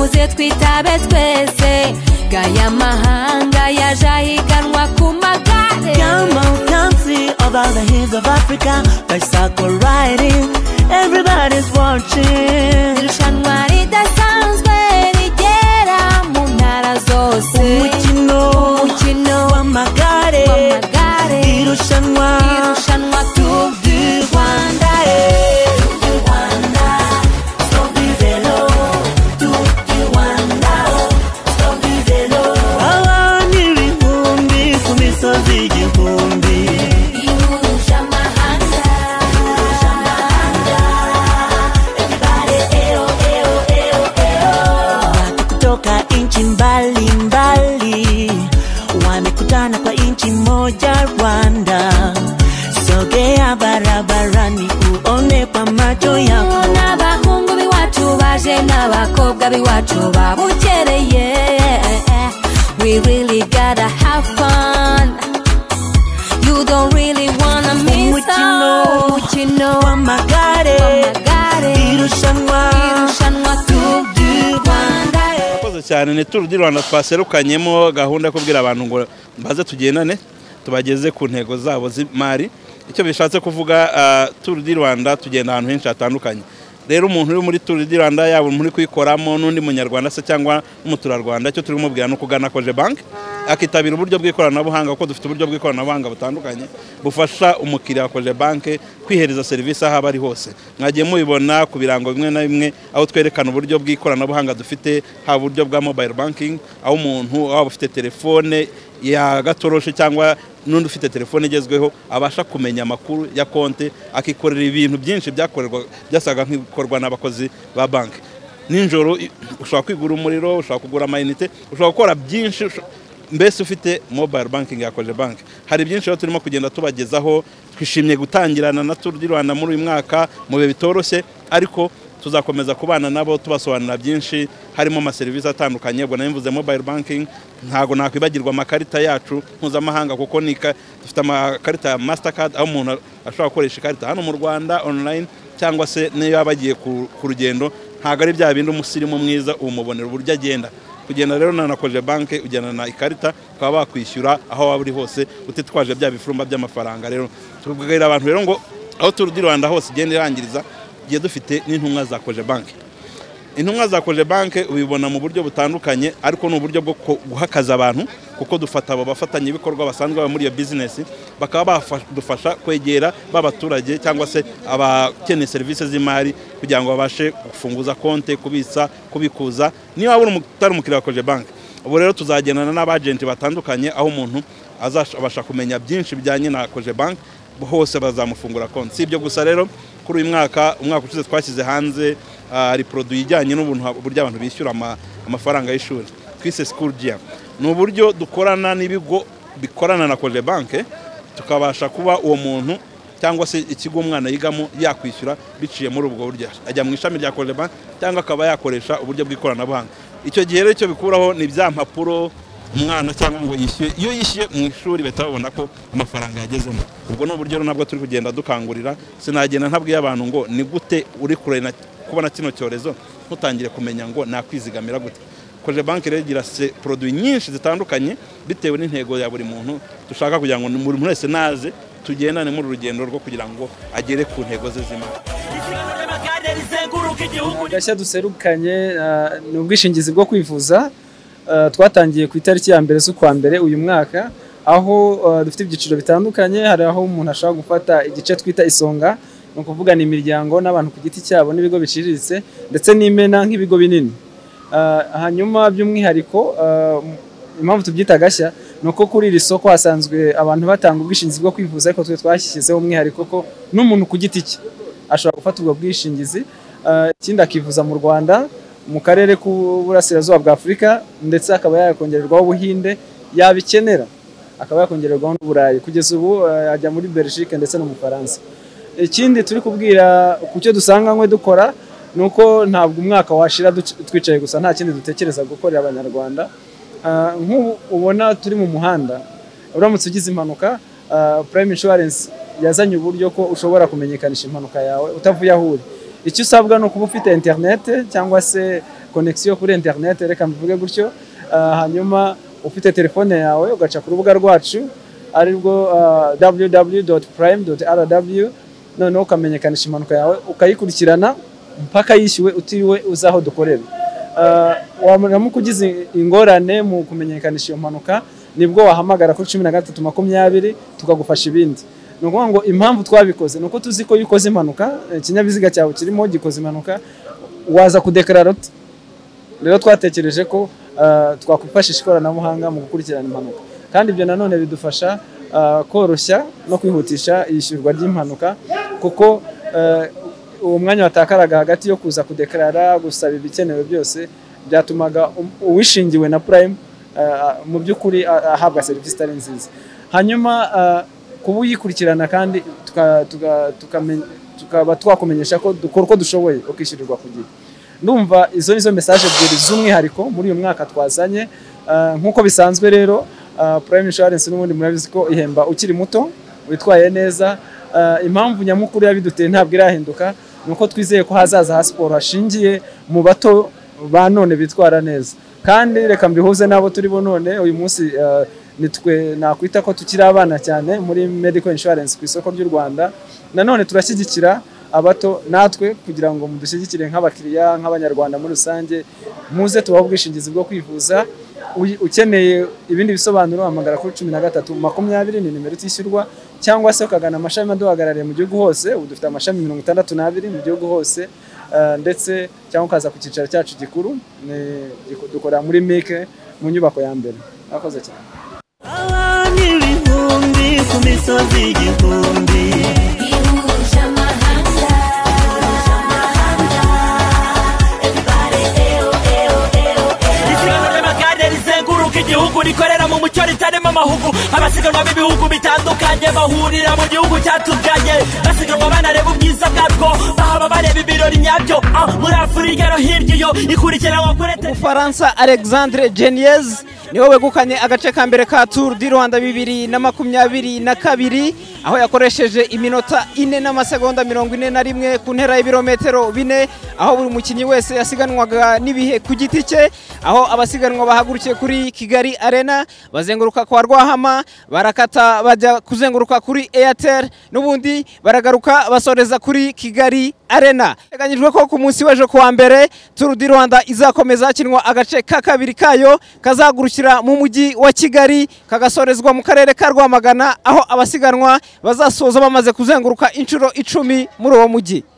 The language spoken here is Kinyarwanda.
twitabe twese gaya mahanga yaje ahiganwa ku magare Come on, country of all the hills of Africa, bicycle riding, everybody's watching. irushanwa ridasanzwe rigera mu ntara zose Umukino umukino w'amagare, w'amagare irushanwa irushanwa Tour du ry'u Rwanda Rwanda, eh. Tour du Rwanda, stop du vélo, Tour du Rwanda, oh, stop du vélo. Abantu ibihumbi ku misozi igihumbi ihuje amahanga Watu kutoka nchi mbalimbali wamekutana kwa nchi moja Rwanda. Sogea barabarani uone kwa macho yako. n'abahungu b'iwacu baje n'abakobwa b'iwacu babukereye we really gotta have fun you don't really wanna miss Umukino. out. umukino Wamagare, w'amagare irushanwa irushanwa Tour du Rwanda murakoze cyane ni turu di rwanda twaserukanyemo gahunda yo kubwira abantu ngo baze tugendane tubageze ku ntego zabo z'imari icyo bishatse kuvuga ah, turu di rwanda tugenda ahantu henshi hatandukanye rero umuntu uri muri turu di rwanda yaba muri kuyikoramo n'undi munyarwanda se cyangwa n'umuturarwanda icyo turi kumubwira ni ukugana koje banki akitabira uburyo bw'ikoranabuhanga kuko dufite uburyo bw'ikoranabuhanga butandukanye bufasha umukiriya wa koje banki kwihereza serivisi aho aba ari hose mwagiye mubibona ku birango bimwe na bimwe aho twerekana uburyo bw'ikoranabuhanga dufite haba uburyo bwa mobile banking aho umuntu waba ufite telefone yagatoroshe cyangwa n'undi ufite telefone igezweho abasha kumenya amakuru ya konti akikorera ibintu byinshi byakorerwa byasaga nk'ibikorwa n'abakozi ba banki nijoro i- ushobora kwigura umuriro ushobora kugura amayinite ushobora gukora byinshi usho- mbese ufite mobile banking yakoje banki hari byinshi rero turimo kugenda tubagezaho twishimiye gutangirana na turu di rwanda muri uyu mwaka mu bihe bitoroshye ariko tuzakomeza kubana nabo tubasobanurira byinshi harimo amaserivisi atandukanye ubwo nari mvuze mobile banking ntabwo nakwibagirwa amakarita yacu mpuzamahanga kuko ni ka- dufite amakarita ya mastercard aho umuntu ashobora gukoresha ikarita hano mu rwanda online cyangwa se niyo yaba agiye ku ku rugendo ntabwo ari bya bindi umusirimu mwiza umubonera uburyo agenda kugenda rero na koje banki ujyana na ikarita ukaba wakwishyura aho waba uri hose utitwaje bya bifurumba by'amafaranga rero tubwira abantu rero ngo aho turu di rwanda hose igenda irangiriza tugiye dufite n'intumwa za koje banki intumwa za koje banki ubibona mu buryo butandukanye ariko ni uburyo bwo ku- guhakaza abantu kuko dufata abo bafatanyabikorwa basanzwe baba muri iyo bizinesi bakaba badufasha kwegera b'abaturage cyangwa se abakeneye serivisi z'imari kugira ngo babashe gufunguza konti kubitsa kubikuza niba waba uri umu- utari umukiriya wa koje banki ubu rero tuzagendana n'abajenti batandukanye aho umuntu azabasha kumenya byinshi bijyanye na koje banki hose bazamufungura konti si ibyo gusa rero kuri uyu mwaka umwaka ushize twashyize hanze ah, hari poroduwi ijyanye n'ubuntu- uburyo abantu bishyura ama- amafaranga y'ishuri twise sikuru giya ni uburyo dukorana n'ibigo bikorana na koje banki tukabasha kuba uwo muntu cyangwa se ikigo umwana yigamo yakwishyura biciye muri ubwo buryo ajya mu ishami rya koje banki cyangwa akaba yakoresha uburyo bw'ikoranabuhanga icyo gihe rero icyo bikuraho ni bya mpapuro umwana cyangwa ngo yishyuye iyo yishyuye mu ishuri bahita babona ko amafaranga yagezemo ubwo ni uburyo nabwo turi kugenda dukangurira sinagenda ntabwiye abantu ngo ni gute uri kure na kubona kino cyorezo ntutangire kumenya ngo nakwizigamira gute koje banki rero igira se poroduwi nyinshi zitandukanye bitewe n'intego ya buri muntu dushaka kugira ngo buri muntu wese naze tugendane muri uru rugendo rwo kugira ngo agere ku ntego ze z'imari isiganwa ry'amagare rizenguruka igihugu gashya duserukanye ah, ni ubwishingizi bwo kwivuza ah, twatangiye ku itariki ya mbere z'ukwa mbere uyu mwaka aho ah, dufite ibyiciro bitandukanye hari aho umuntu ashobora gufata igice twita isonga ni ukuvuga ni imiryango n'abantu ku giti cyabo n'ibigo biciriritse ndetse n'imena nk'ibigo binini Ah, hanyuma by'umwihariko ah, impamvu tubyita gashya ni uko kuri iri soko hasanzwe abantu batanga ubwishingizi bwo kwivuza ariko twe twashyizeho umwihariko ko n'umuntu ku giti cye ashobora gufata ubwo bwishingizi Ah, ikindi akivuza mu rwanda mu karere k'uburasirazuba bwa afurika ndetse akaba yakongererwaho ubuhinde yabikenera akaba yakongererwaho n'uburayi kugeza ubu ah, ajya muri belgique ndetse no mu bufaransa ikindi turi kubwira ku cyo dusanga nkwe dukora ni uko ntabwo umwaka washira duc- twicaye gusa nta kindi dutekereza gukorera abanyarwanda Ah, nk'ubu ubona turi mu muhanda uramutse ugize impanuka ah, prime insurance yazanye uburyo ko ushobora kumenyekanisha impanuka yawe utavuye aho uri icyo usabwa ni ukuba ufite interinete cyangwa se konegisiyo kuri interineti reka mbivuge gutyo ah, hanyuma ufite telefone yawe ugaca ku rubuga rwacu ari rwo www prime rw noneho ukamenyekanisha impanuka yawe ukayikurikirana mpaka yishyuwe utiriwe uzi aho dukorera Ah, wamuramuka ugize ingorane mu kumenyekanisha iyo mpanuka nibwo wahamagara kuri cumi na gatatu makumyabiri tukagufasha ibindi ni ukuvuga ngo impamvu twabikoze ni uko tuzi ko iyo ukoze impanuka eh, ikinyabiziga cyawe kirimo gikoze impanuka waza kudekarara ute rero twatekereje ko ah, twakwifashisha ikoranabuhanga mu gukurikirana impanuka kandi ibyo nanone bidufasha ah, koroshya no kwihutisha iyishyurwa ry'impanuka kuko ah, uwo mwanya watakaraga hagati yo kuza kudekarara gusaba ibikenewe byose byatumaga um- uwishingiwe na prime ah, mu by'ukuri ah, ahabwa serivisi itari nziza hanyuma ah, kuba uyikurikirana kandi tuka- tuka- tukame- tukaba twakumenyesha ko dukora uko dushoboye ukishyurirwa ku gihe ndumva izo nizo mesaje ebyiri z'umwihariko muri uyu mwaka twazanye Ah, nk'uko bisanzwe rero ah, prime insurance n'ubundi murabizi ko ihemba ukiri muto witwaye neza Ah, impamvu nyamukuru yabiduteye ntabwo irahinduka ni uko twizeye ko hazaza ha siporo hashingiye mu bato ba none bitwara neza kandi reka mbihuze n'abo turi bo none uyu munsi ah, nitwe nakwita ko tukiri abana cyane muri medical insurance ku isoko ry'u Rwanda nanone turashyigikira abato natwe kugira ngo mudushyigikire nk'abakiriya nk'abanyarwanda muri rusange muze tubahe ubwishingizi bwo kwivuza Uyi- ukeneye ibindi bisobanuro hamagara kuri cumi na gatatu makumyabiri ni nimero itishyurwa cyangwa se ukagana amashami aduhagarariye mu gihugu hose ubu dufite amashami mirongo itandatu n'abiri mu gihugu hose eh, ndetse cyangwa ukaza ku cyicaro cyacu gikuru ni- giku- dukorera muri mike mu nyubako ya mbere mwakoze cyane abana ibihumbi ku misozi igihumbi ihuje amahanga ihuje amahanga everybody eyo eyo eyo isiganwa ry'amagare rizenguruka igihugu rikorera mu mucyo ritarimo amahugu abasiganwa b'ibihugu bitandukanye bahurira mu gihugu cyatuganye basiganwa banareba ubwiza bwarwo bahaba bareba ibirori nyabyo Ah, muri afurika no hirya iyo ikurikiranwa kuri ete umufaransa alexandre geniez niwe wegukanye agace ka mbere ka tour du rwanda bibiri na makumyabiri na kabiri aho yakoresheje iminota ine n'amasegonda mirongo ine na rimwe ku ntera y'ibirometero bine aho buri mukinnyi wese yasiganwaga n'ibihe ku giti cye aho abasiganwa bahagurukiye kuri kigali arena bazenguruka kwa rwahama barakata bajya kuzenguruka kuri airtel n'ubundi baragaruka basoreza kuri kigali arena biteganyijwe ko ku munsi w'ejo kuwa mbere turu di rwanda izakomeza hakinwa agace ka kabiri kayo kazagurukira mu mujyi wa kigali kagasorezwa mu karere ka rwamagana aho abasiganwa bazasoza bamaze kuzenguruka inshuro icumi muri uwo mujyi